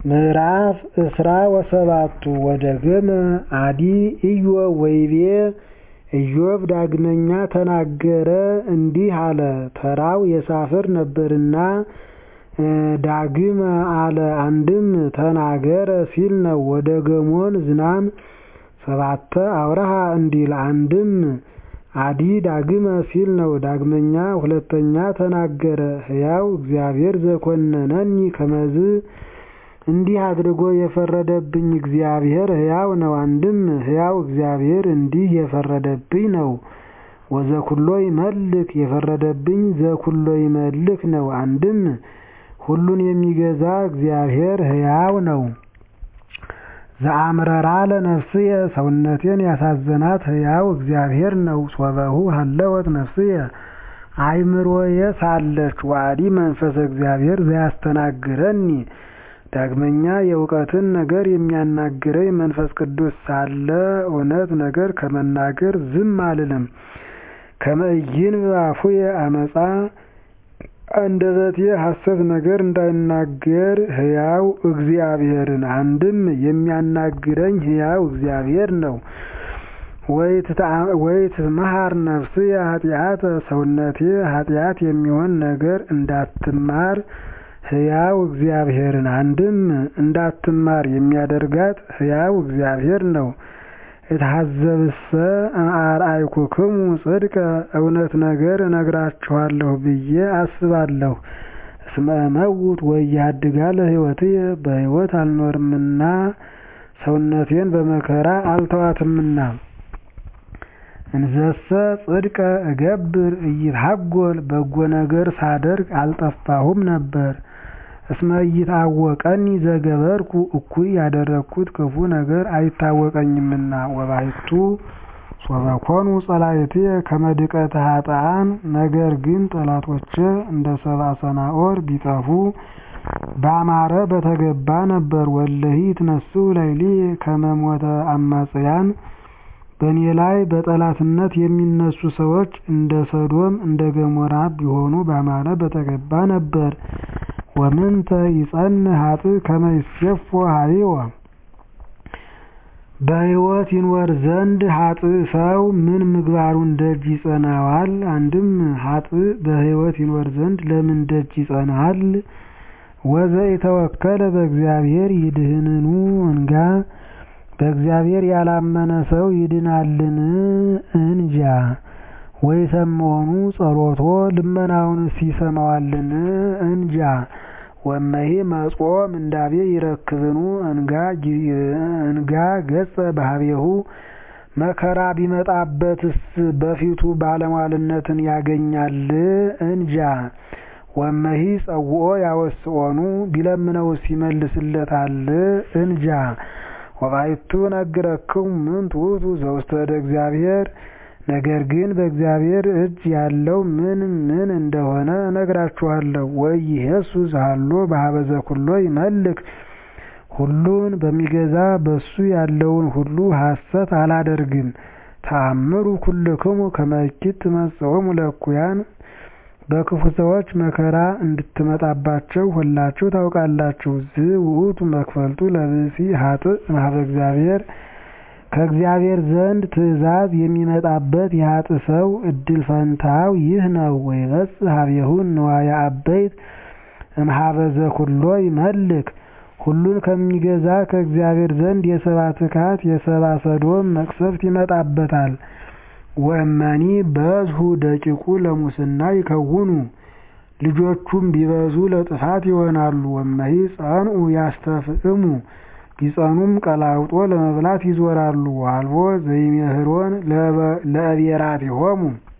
ምዕራፍ እስራ ወሰባቱ ወደገመ አዲ ኢዮብ ወይቤ ኢዮብ ዳግመኛ ተናገረ እንዲህ አለ ተራው የሳፍር ነበርና ዳግመ አለ አንድም ተናገረ ሲል ነው ወደ ገሞን ዝናም ሰባተ አውረሃ እንዲል አንድም አዲ ዳግመ ሲል ነው ዳግመኛ ሁለተኛ ተናገረ ሕያው እግዚአብሔር ዘኮነነኒ ከመዝ እንዲህ አድርጎ የፈረደብኝ እግዚአብሔር ሕያው ነው አንድም ሕያው እግዚአብሔር እንዲህ የፈረደብኝ ነው ወዘኩሎ ይመልክ የፈረደብኝ ዘኩሎ ይመልክ ነው አንድም ሁሉን የሚገዛ እግዚአብሔር ሕያው ነው ዘአምረራ ለነፍስየ ሰውነቴን ያሳዘናት ሕያው እግዚአብሔር ነው ሶበሁ ሀለወት ነፍስየ አይምሮየ ሳለች ዋዲ መንፈሰ እግዚአብሔር ዘያስተናግረኒ ዳግመኛ የእውቀትን ነገር የሚያናግረኝ መንፈስ ቅዱስ ሳለ እውነት ነገር ከመናገር ዝም አልልም ከመእይን በአፉየ አመፃ አንደበቴ ሐሰት ነገር እንዳይናገር ሕያው እግዚአብሔርን አንድም የሚያናግረኝ ሕያው እግዚአብሔር ነው ወይትመሃር ነፍስየ ኃጢአተ ሰውነቴ ኃጢአት የሚሆን ነገር እንዳትማር ሕያው እግዚአብሔርን አንድም እንዳትማር የሚያደርጋት ሕያው እግዚአብሔር ነው እትሐዘብሰ አርአይኩክሙ ጽድቀ እውነት ነገር እነግራችኋለሁ ብዬ አስባለሁ እስመ እመውት ወያድጋ ለሕይወትየ በሕይወት አልኖርምና ሰውነቴን በመከራ አልተዋትምና እንዘሰ ጽድቀ እገብር እይትሐጐል በጎ ነገር ሳደርግ አልጠፋሁም ነበር እስመ ኢይታወቀኒ ዘገበርኩ እኩይ ያደረግኩት ክፉ ነገር አይታወቀኝምና ወባሕቱ ሶበኮኑ ጸላእትየ ከመ ድቀተ ኃጥኣን ነገር ግን ጠላቶቼ እንደ ሰብአ ሰናኦር ቢጠፉ ባማረ በተገባ ነበር ወለሂ ይትነሥኡ ላዕሌየ ከመ ሞተ አማጽያን በእኔ ላይ በጠላትነት የሚነሱ ሰዎች እንደ ሰዶም እንደ ገሞራ ቢሆኑ ባማረ በተገባ ነበር ወምንተ ይጸንዕ ኃጥእ ከመ ይሴፎ ኀቤወ በሕይወት ይኖር ዘንድ ኃጥእ ሰው ምን ምግባሩን ደጅ ይጸናዋል አንድም ኃጥእ በሕይወት ይኖር ዘንድ ለምን ደጅ ይጸናል ወዘኢተወከለ በእግዚአብሔር ይድህንኑ እንጋ በእግዚአብሔር ያላመነ ሰው ይድናልን እንጃ ወይሰምዖኑ ጸሎቶ ልመናውንስ ይሰማዋልን እንጃ ወመሂ መጽኦ ምንዳቤ ይረክብኑ እንጋ ገጸ ባህቤሁ መከራ ቢመጣበትስ በፊቱ ባለሟልነትን ያገኛል እንጃ ወመሂ ጸውኦ ያወስኦኑ ቢለምነውስ ይመልስለታል እንጃ ወባሕቱ ነግረክሙ ምንት ውእቱ ዘውስተ እደ እግዚአብሔር ነገር ግን በእግዚአብሔር እጅ ያለው ምን ምን እንደሆነ እነግራችኋለሁ ወኢይሄሱ ዘሃሎ በኀበ ዘኩሎ ይመልክ ሁሉን በሚገዛ በሱ ያለውን ሁሉ ሐሰት አላደርግም ተአምሩ ኩልክሙ ከመ እኪት ትመጽኦሙ ለእኩያን በክፉ ሰዎች መከራ እንድትመጣባቸው ሁላችሁ ታውቃላችሁ ዝውእቱ መክፈልቱ ለብእሲ ኃጥእ እምኀበ እግዚአብሔር ከእግዚአብሔር ዘንድ ትእዛዝ የሚመጣበት የኃጥእ ሰው እድል ፈንታው ይህ ነው ወይበጽሕ ኀቤሁ ንዋየ አበይት እምኀበ ዘኩሎ ይመልክ ሁሉን ከሚገዛ ከእግዚአብሔር ዘንድ የሰብአ ትካት የሰብአ ሰዶም መቅሰፍት ይመጣበታል ወእመኒ በዝሁ ደቂቁ ለሙስና ይከውኑ ልጆቹም ቢበዙ ለጥፋት ይሆናሉ ወመሂ ጸንዑ ያስተፍእሙ ቢጸኑም ቀላውጦ ለመብላት ይዞራሉ ወአልቦ ዘይሜህሮን ለእቤራቲሆሙ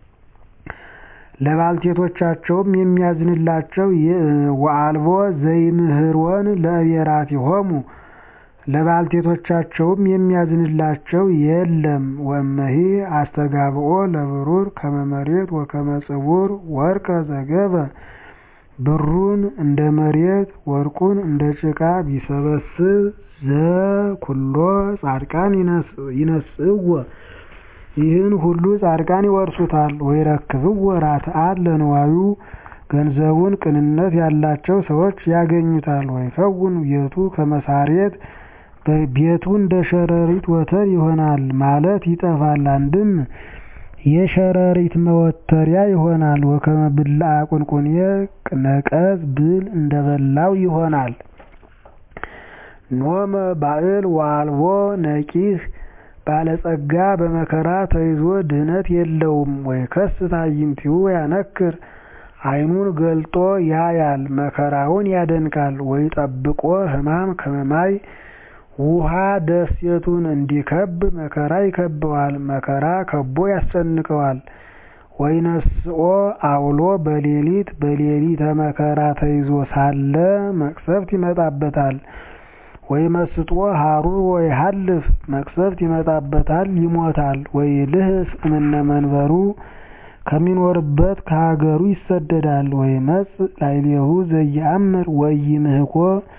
ለባልቴቶቻቸውም የሚያዝንላቸው ወአልቦ ዘይምህሮን ለእቤራቲሆሙ ለባልቴቶቻቸውም የሚያዝንላቸው የለም ወመሂ አስተጋብኦ ለብሩር ከመ መሬት ወከመ ጽቡር ወርቀ ዘገበ ብሩን እንደ መሬት ወርቁን እንደ ጭቃ ቢሰበስብ ዘኩሎ ጻድቃን ይነስእዎ ይህን ሁሉ ጻድቃን ይወርሱታል ወይረክብዎ ራትዓት ለንዋዩ ገንዘቡን ቅንነት ያላቸው ሰዎች ያገኙታል። ወይከውን ቤቱ ከመሳሬት ቤቱ እንደ ሸረሪት ወተር ይሆናል ማለት ይጠፋል። አንድም የሸረሪት መወተሪያ ይሆናል። ወከመ ብልዐ ቁንቁኔ ነቀዝ ብል እንደበላው ይሆናል። ኖመ ባዕል ወአልቦ ነቂህ ባለጸጋ በመከራ ተይዞ ድህነት የለውም። ወይከስት አዕይንቲሁ ወያነክር ዓይኑን ገልጦ ያያል መከራውን ያደንቃል። ወይጠብቆ ሕማም ከመ ማይ ውሃ ደሴቱን እንዲከብ መከራ ይከበዋል። መከራ ከቦ ያስጨንቀዋል። ወይነስኦ አውሎ በሌሊት በሌሊተ መከራ ተይዞ ሳለ መቅሰፍት ይመጣበታል። ወይመስጦ ሀሩር ወይሃልፍ መቅሰፍት ይመጣበታል ይሞታል። ወይልህስ እምነ መንበሩ ከሚኖርበት ከሀገሩ ይሰደዳል። ወይመጽእ ላዕሌሁ ዘየአምር ወኢይምህኮ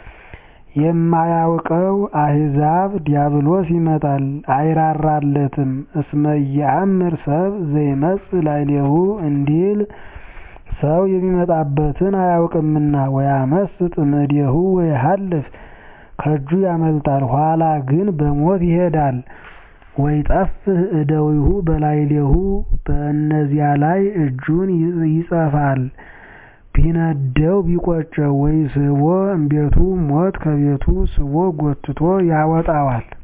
የማያውቀው አሕዛብ ዲያብሎስ ይመጣል አይራራለትም። እስመ ኢየአምር ሰብ ዘይመጽእ ላዕሌሁ እንዲል ሰው የሚመጣበትን አያውቅምና። ወያመስጥ እምኔሁ ወይሃልፍ ከእጁ ያመልጣል ኋላ ግን በሞት ይሄዳል። ወይጠፍእ እደዊሁ በላዕሌሁ በእነዚያ ላይ እጁን ይጸፋል ቢነደው ቢቆጨው። ወይስቦ እምቤቱ ሞት ከቤቱ ስቦ ጎትቶ ያወጣዋል።